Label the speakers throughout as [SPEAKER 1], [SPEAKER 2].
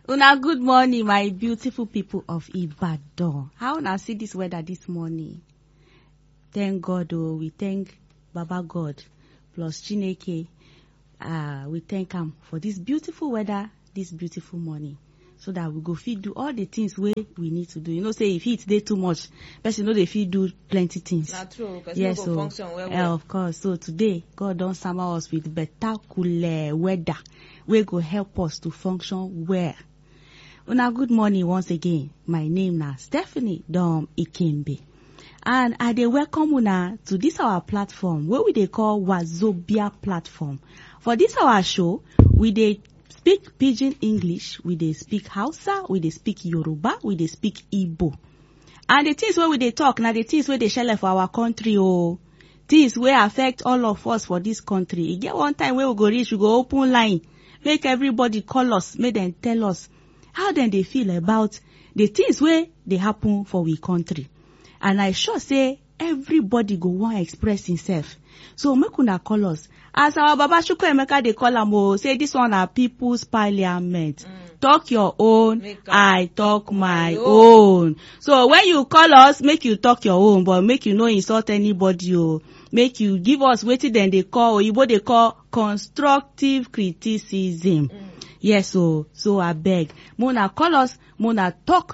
[SPEAKER 1] Una good morning, my beautiful people of Ibadan. How una see this weather this morning? Thank God, oh, we thank Baba God plus Chineke. Uh, we thank am for this beautiful weather, this beautiful morning. So that we go fit do all the things wey we need to do. You know, say if heat dey too much, person no dey fit do plenty things.
[SPEAKER 2] na true person
[SPEAKER 1] yes
[SPEAKER 2] no go
[SPEAKER 1] o
[SPEAKER 2] function well
[SPEAKER 1] eh,
[SPEAKER 2] well
[SPEAKER 1] of course so today god don sama us with better cool weather wey go help us to function well una good morning once again my name na stephanie dom ikembe and i dey welcome una to this our platform wey we dey call wazobia platform for this our show we dey speak pidgin english we dey speak hausa we dey speak yoruba we dey speak igbo and the things wey we dey talk na the things wey dey shele for our country o things wey affect all of us for this country e get one time wey we go reach we go open line make everybody call us make dem tell us how dem dey feel about the things wey dey happen for we country and i sure say everybody go wan express himself so make una call us as our baba chukwuemeka dey call am o say this one na people's parliament
[SPEAKER 2] Mm.
[SPEAKER 1] talk your own
[SPEAKER 2] Make am
[SPEAKER 1] i talk my
[SPEAKER 2] my
[SPEAKER 1] own so when you call us make you talk your own but make you no insult anybody o make you give us wetin dem dey call oyibo dey call constructive criticism
[SPEAKER 2] Mm.
[SPEAKER 1] yes o so abeg make una call us make una talk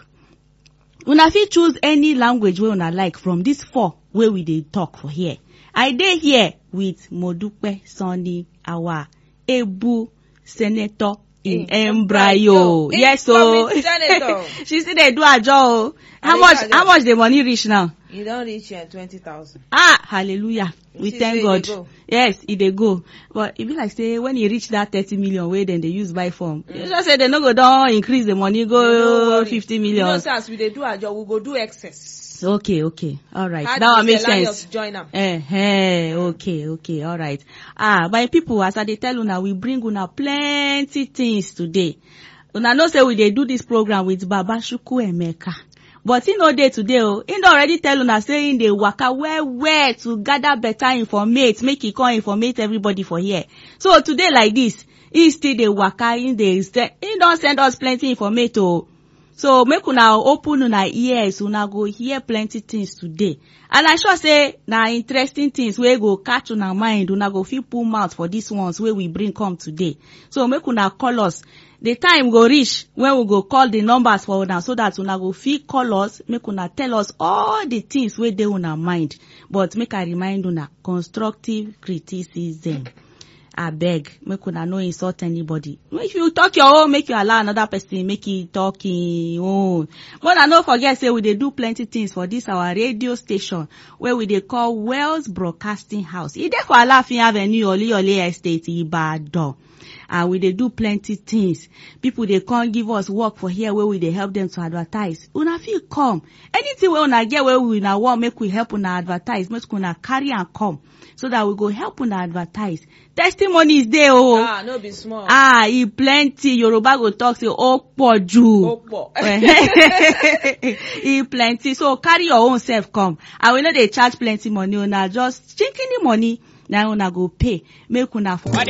[SPEAKER 1] una fit choose any language wey una like from dis four wey we dey talk for here i dey here with modupe sani our ebu senator in
[SPEAKER 2] In
[SPEAKER 1] embryo
[SPEAKER 2] embryo.
[SPEAKER 1] yes o
[SPEAKER 2] Incoming senator.
[SPEAKER 1] she still dey do ajo o how
[SPEAKER 2] dey
[SPEAKER 1] much
[SPEAKER 2] do ajo.
[SPEAKER 1] how much the money reach now
[SPEAKER 2] you don reach uh, twenty thousand.
[SPEAKER 1] ah hallelujah we
[SPEAKER 2] see
[SPEAKER 1] thank
[SPEAKER 2] say e
[SPEAKER 1] god
[SPEAKER 2] dey go.
[SPEAKER 1] yes e dey go but e be like say when e reach that thirty million wey dem dey use buy form you know say dem no go don increase the money
[SPEAKER 2] No
[SPEAKER 1] go
[SPEAKER 2] worry.
[SPEAKER 1] fifty
[SPEAKER 2] you know
[SPEAKER 1] million
[SPEAKER 2] say as we dey do ajo we go do excess.
[SPEAKER 1] okay okay all right
[SPEAKER 2] Add
[SPEAKER 1] that one make
[SPEAKER 2] miscellaneous
[SPEAKER 1] sense
[SPEAKER 2] join am.
[SPEAKER 1] eh eh okay okay all right ah my people as i dey tell una we bring una plenty things today una know say we dey do this program with baba chukwuemeka but he no dey today o he don already tell una say he dey waka well well to gather better informate make he come informate everybody for here so today like this he still dey waka he dey send he don send us plenty informate o so make una open una ears una go hear plenty things today and i sure say na interesting things wey go catch una mind una go fit put mouth for these ones wey we bring come today so make una call us the time go reach when we go call the numbers for una so that una go fit call us make una tell us all the things wey dey una mind but make i remind una constructive criticism abeg make una no insult anybody if you talk your own make you allow another person make e talk im own but una no forget say we dey do plenty things for this our radio station wey we dey call wells broadcasting house e dey for alaafin avenue oluyole estate ibadan and we dey do plenty things people dey come give us work for here wey we dey help them to advertise una fit come anything wey una get wey una wan make we help una advertise make una carry am come so that we go help una advertise testimonies dey o
[SPEAKER 2] ah no be small.
[SPEAKER 1] ah e plenty yoruba go talk say ó pọ̀ jù
[SPEAKER 2] ó pọ̀.
[SPEAKER 1] e plenty so carry your own self come and we no dey charge plenty money una just chinkini money na una go pay make una for.